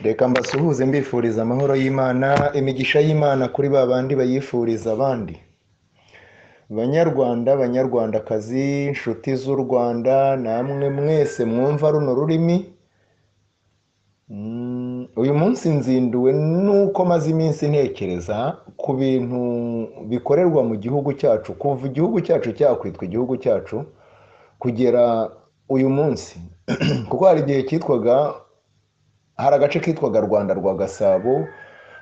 reka mbasuhuze mbifuriza amahoro y'imana imigisha y'imana kuri ba bandi bayifuriza abandi banyarwanda banyarwandakazi inshuti z'u rwanda namwe mwese mwumva runo rurimi uyu munsi nzinduwe nuko maze iminsi ntekereza ku bintu bikorerwa mu gihugu cyacu kuva igihugu cyacu cyakwitwa igihugu cyacu kugera uyu munsi kuko hari igihe cyitwaga hari agace kitwaga rwanda rwa gasabo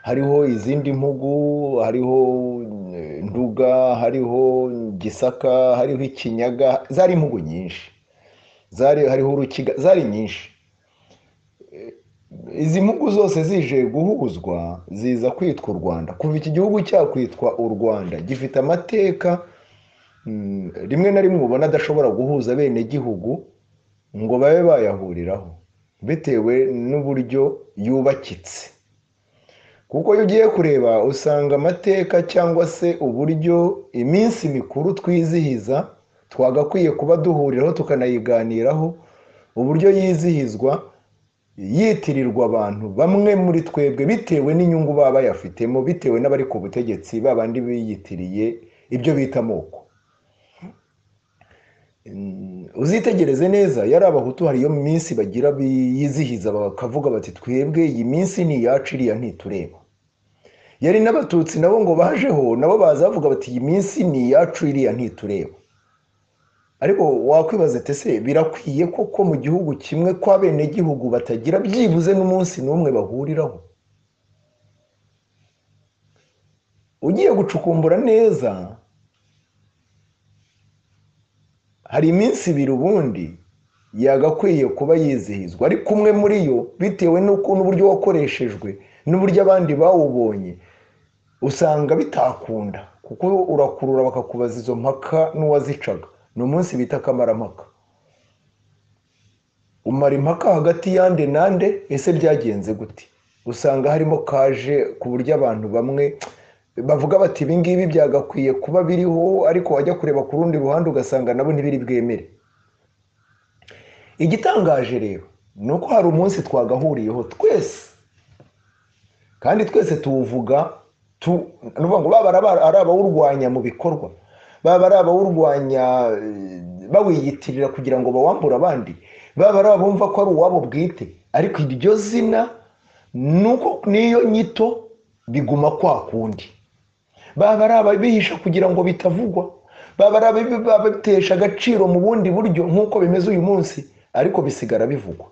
hariho izindi mpugu hariho nduga hariho gisaka hariho ikinyaga zari impugu nyinshi zari hariho urukiga zari nyinshi izi mpugu zose zije guhuzwa ziza kwitwa u rwanda kuva iki gihugu cyakwitwa u rwanda gifite amateka rimwe na rimwe ubona adashobora guhuza bene gihugu ngo babe bayahuriraho bitewe n'uburyo yubakitse kuko iyo ugiye kureba usanga amateka cyangwa se uburyo iminsi mikuru twizihiza twagakwiye kuba duhuriraho tukanayiganiraho uburyo yizihizwa yitirirwa abantu bamwe muri twebwe bitewe n'inyungu baba bayafitemo bitewe n'abari ku butegetsi babandi biyitiriye ibyo bita amoko uzitegereze neza yari abahutu hari iyo minsi bagira biyizihiza bakavuga bati twebwe iyi minsi ni iyacu iriya ntitureba yari n'abatutsi nabo ngo bajeho nabo baza bavuga bati iyi minsi ni iyacu iriya ntitureba ariko wakwibaza ese birakwiye koko mu gihugu kimwe ko abenegihugu batagira byibuze n'umunsi n'umwe bahuriraho ugiye gucukumbura neza hari iminsi ibiri ubundi yagakwiye kuba yizihizwa ariko umwe muri yo bitewe n'uburyo wakoreshejwe n'uburyo abandi bawubonye usanga bitakunda kuko urakurura bakakubaza izo mpaka n'uwazicaga ni umunsi bita akamaramaka umara impaka hagati y'ande n'ande ese byagenze gute usanga harimo kaje ku buryo abantu bamwe bavuga bati ibi ngibi byagakwiye kuba biriho ariko wajya kureba ku rundi ruhande ugasanga nabo ntibiri bwemere igitangaje rero ni uko hari umunsi twagahuriyeho twese kandi twese tuwuvuga ni ukuvuga ngo baba ari abawurwanya mu bikorwa baba ari abawurwanya bawiyitirira kugira ngo bawambure abandi baba ari abumva ko ari uwabo bwite ariko iryo zina niyo nyito biguma kwa kundi baba ari ababihisha kugira ngo bitavugwa baba ari ababitesha agaciro mu bundi buryo nk'uko bimeze uyu munsi ariko bisigara bivugwa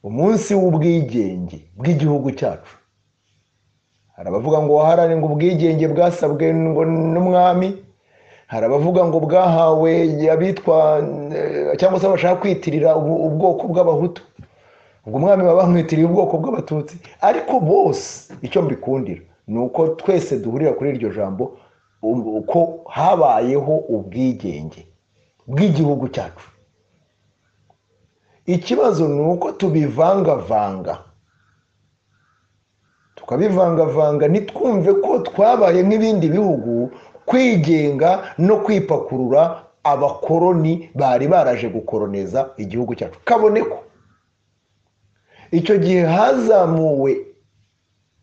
umunsi w'ubwigenge bw'igihugu cyacu hari abavuga ngo waharane ngo ubwigenge bwasabwe ngo n'umwami hari abavuga ngo bwahawe abitwa cyangwa se bashaka kwitirira ubwoko bw'abahutu ubwo umwami baba bamwitiriye ubwoko bw'abatutsi ariko bose icyo mbikundira ni uko twese duhurira kuri iryo jambo uko habayeho ubwigenge bw'igihugu cyacu ikibazo ni uko tubivangavanga tukabivangavanga ntitwumve ko twabaye nk'ibindi bihugu kwigenga no kwipakurura abakoroni bari baraje gukoroneza igihugu cyacu kabone ko icyo gihe hazamuwe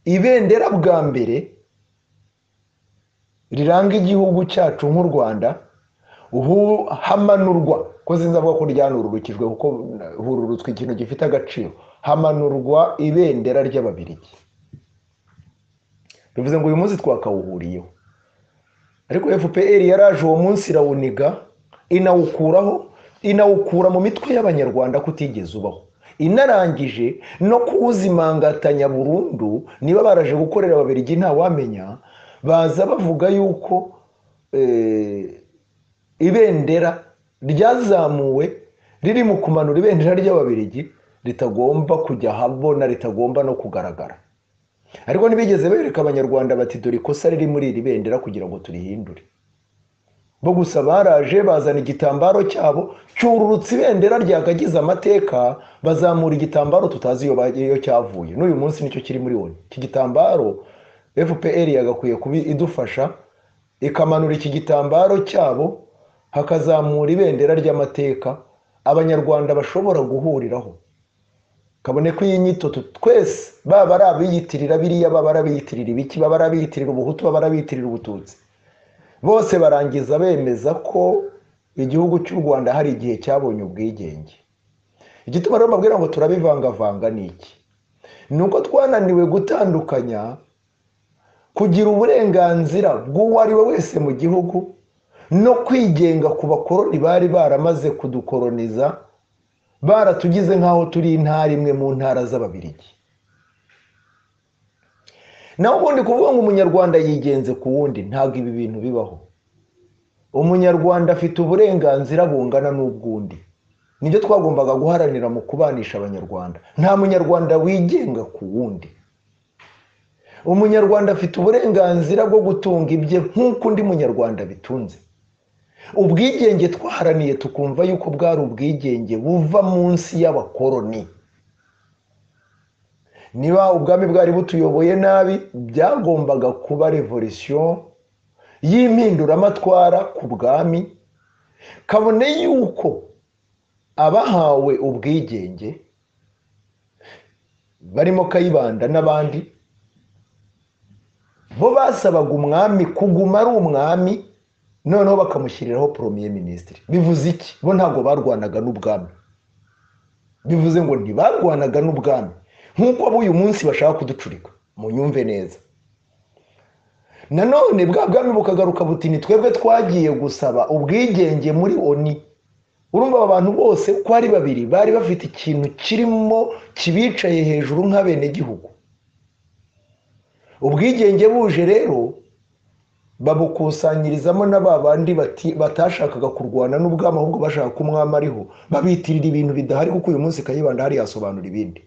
ibendera bwa mbere riranga igihugu cyacu nk'u rwanda hamanurwa ko sinzi avuga ko ryanururukijwe kuko hururutswe ikintu gifite agaciro hamanurwa ibendera ry'ababirigi bivuze ngo uyu munsi twakawuhuriyeho ariko fpr yaraje uwo munsi irawuniga inawukuraho inawukura mu mitwe y'abanyarwanda kutigeze ubaho inarangije no kuwuzimangatanya burundu niba baraje gukorera ababirigi ntawamenya baza bavuga yuko ibendera ryazamuwe riri mu kumanura ibendera ry'ababirigi ritagomba kujya habona ritagomba no kugaragara ariko ntibigeze bereka abanyarwanda bati dore ikosa riri muri iri bendera kugira ngo turihindure bo gusa baraje bazana igitambaro cyabo cyururutse ibendera ryakagize amateka bazamura igitambaro tutazi iyo cyavuye n'uyu munsi nicyo kiri muri woni iki gitambaro fpr yagakwiye kuba idufasha ikamanura iki gitambaro cyabo hakazamura ibendera ry'amateka abanyarwanda bashobora guhuriraho kabone ko iyi nyito tu- twese baba ari abiyitirira biriya baba ari abiyitirira ibiki baba ari abiyitirira ubuhutu baba ari abiyitirira ubututsi bose barangiza bemeza ko igihugu cy'u rwanda hari igihe cyabonye ubwigenge igituma rero mbabwira ngo turabivangavanga ni iki ni uko twananiwe gutandukanya kugira uburenganzira bw'uwo ari we wese mu gihugu no kwigenga ku bakoroni bari baramaze kudukoroniza baratugize nk'aho turi intara imwe mu ntara z'ababirigi naho ubundi kuvuga ngo umunyarwanda yigenze ku wundi ntabwo ibi bintu bibaho umunyarwanda afite uburenganzira bungana n'ubw'undi nibyo twagombaga guharanira mu kubanisha abanyarwanda nta munyarwanda wigenga ku wundi umunyarwanda afite uburenganzira bwo gutunga ibye nk'uko undi munyarwanda bitunze ubwigenge twaharaniye tukumva yuko bwari ubwigenge buva munsi y'abakoroni niba ubwami bwari butuyoboye nabi byagombaga kuba revolisiyo y'impinduramatwara ku bwami kabone yuko abahawe ubwigenge barimo kayibanda n'abandi bo basabaga umwami kuguma ari umwami noneho bakamushyiriraho poromiye minisitiri bivuze iki bo ntabwo barwanaga n'ubwami bivuze ngo ntibarwanaga n'ubwami nk'uko b'uyu munsi bashaka kuducurika mu nyumve neza nanone bwa bwami bukagaruka buti ni twebwe twagiye gusaba ubwigenge muri oni urumva aba bantu bose uko ari babiri bari bafite ikintu kirimo kibicaye hejuru nk'abenegihugu ubwigenge buje rero babukusanyirizamo na ba bandi bati- batashakaga kurwana n'ubwami ahubwo bashaka ko umwami ariho babitirira ibintu bidahari kuko uyu munsi kayibanda hari yasobanura ibindi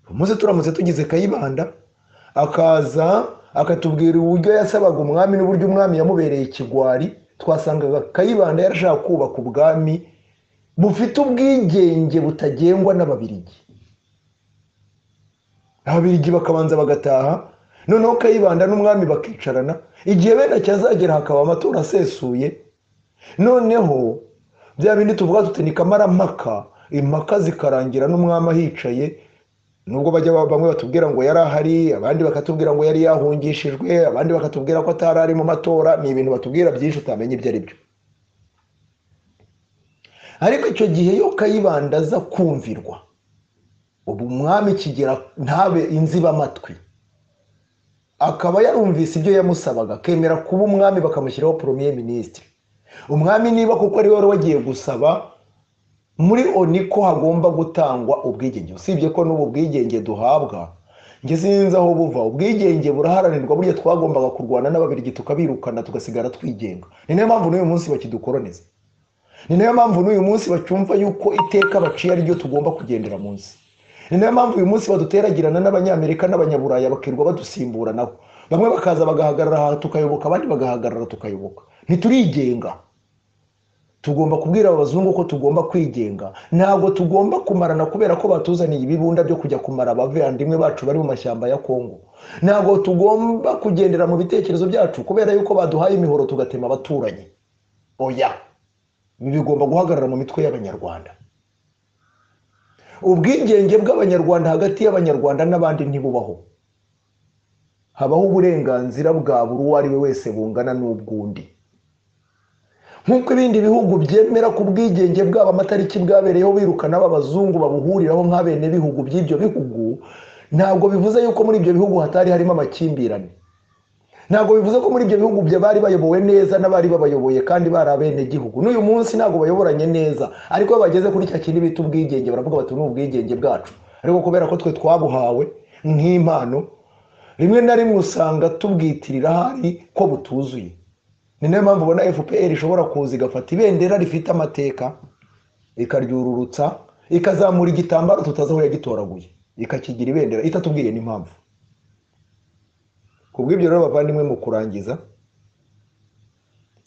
uyu munsi turamutse tugize kayibanda akaza akatubwira uburyo yasabaga umwami n'uburyo umwami yamubereye ikigwari twasangaga kayibanda yarashaka kubaka ubwami bufite ubwigenge butagengwa n'ababirigi ababirigi bakabanza bagataha noneho kayibanda n'umwami bakicarana igihe bene cyazagera hakaba amatora asesuye noneho bya bindi tuvuga tuti ni kamarampaka impaka zikarangira n'umwami ahicaye nubwo bajya ba- bamwe batubwira ngo yari ahari abandi bakatubwira ngo yari yahungishijwe abandi bakatubwira ko atari ari mu matora ni ibintu batubwira byinshi utamenya ibyo ari byo ariko icyo gihe yo kayibanda aza kumvirwa ubu umwami kigera ntabe inzibamatwi akaba yarumvise ibyo yamusabaga akemera kuba umwami bakamushyiraho poromiye minisitiri umwami niba kuko ari we wari wagiye gusaba muri oni ko hagomba gutangwa ubwigenge usibye ko n'ubu bwigenge duhabwa njye sinzi aho buva ubwigenge buraharanirwa burya twagombaga kurwana n'ababirigi tukabirukana tugasigara twigenga ni nayo mpamvu n'uyu munsi bakidukoroniza ni nayo mpamvu n'uyu munsi bacyumva yuko iteka baciye ariryo tugomba kugendera munsi ni nayo mpamvu uyu munsi baduteragirana n'abanyamerika n'abanyaburaya bakirirwa badusimburanaho bamwe bakaza bagahagarara aha tukayoboka abandi bagahagarara tukayoboka ntiturigenga tugomba kubwira abazungu ko tugomba kwigenga ntabwo tugomba kumarana kubera ko batuzaniye ibibunda byo kujya kumara abavandimwe bacu bari mu mashyamba ya kongo ntabwo tugomba kugendera mu bitekerezo byacu kubera yuko baduhaye imihoro tugatema abaturanyi oya ibi bigomba guhagarara mu mitwe y'abanyarwanda ubwigenge bw'abanyarwanda hagati y'abanyarwanda n'abandi ntibubaho habaho uburenganzira bwa buri uwo ari we wese bungana n'ubw'undi nk'uko ibindi bihugu byemera ku bwigenge bwabo amatariki bwabereyeho birukana b'abazungu babuhuriraho nk'abene bihugu by'ibyo bihugu ntabwo bivuze yuko muri ibyo bihugu hatari harimo amakimbirane ntabwo bivuze ko muri ibyo bihugu bya bari bayobowe neza n'abari babayoboye kandi bari abenegihugu n'uyu munsi ntabwo bayoboranye neza ariko iyo bageze kuri cya kintu bita ubwigenge baravuga bati ni ubwigenge bwacu ariko kubera ko twe twabuhawe nk'impano rimwe na rimwe usanga tubwitirira ahari ko butuzuye ni nayo mpamvu ubona fpr ishobora kuza igafata ibendera rifite amateka ikaryururutsa ikazamura igitambaro tutazi aho yagitoraguye ikakigira ibendera itatubwiye n'impamvu ku bw'ibyo rero bavandimwe mu kurangiza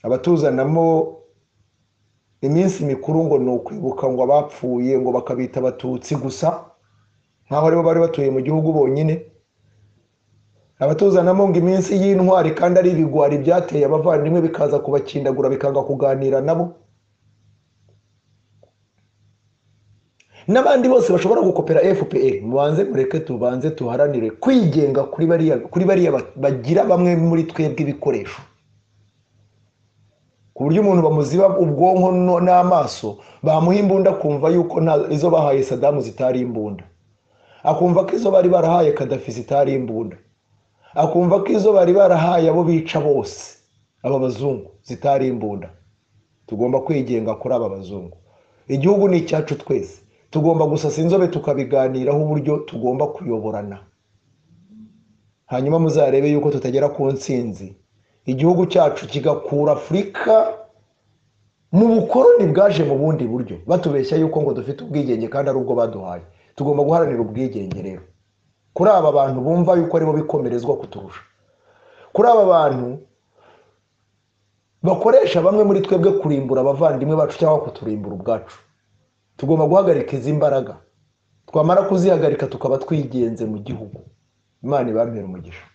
abatuzanamo iminsi mikuru ngo ni ukwibuka ngo abapfuye ngo bakabita abatutsi gusa nk'aho aribo bari batuye mu gihugu bonyine abatuzanamo ngo iminsi y'intwari kandi ari ibigwari byateye abavandimwe bikaza kubakindagura bikanga kuganira nabo n'abandi bose bashobora gukopera fpr mubanze mureke tubanze tuharanire kwigenga kuri bariya kuri bariya bagira bamwe muri twebwe ibikoresho ku buryo umuntu bamuziba ubwonko no- n'amaso bamuha imbunda akumva yuko nta- izo bahaye sadamu zitari imbunda akumva ko izo bari barahaye kadafi zitari imbunda akumva ko izo bari barahaye abo bica bose aba bazungu zitari imbunda tugomba kwigenga kuri aba bazungu igihugu ni icyacu twese tugomba gusasa inzobe tukabiganiraho uburyo tugomba kuyoborana hanyuma muzarebe yuko tutagera ku ntsinzi igihugu cyacu kigakura afurika mu bukoroni bwaje mu bundi buryo batubeshya yuko ngo dufite ubwigenge kandi ari ubwo baduhaye tugomba guharanira ubwigenge rero kuri aba bantu bumva yuko aribo bikomerezwa kuturusha kuri aba bantu bakoresha bamwe muri twebwe kurimbura abavandimwe bacu cyangwa kuturimbura ubwacu tugomba guhagarika izi mbaraga twamara kuzihagarika tukaba twigenze mu gihugu imana ibambere umugisha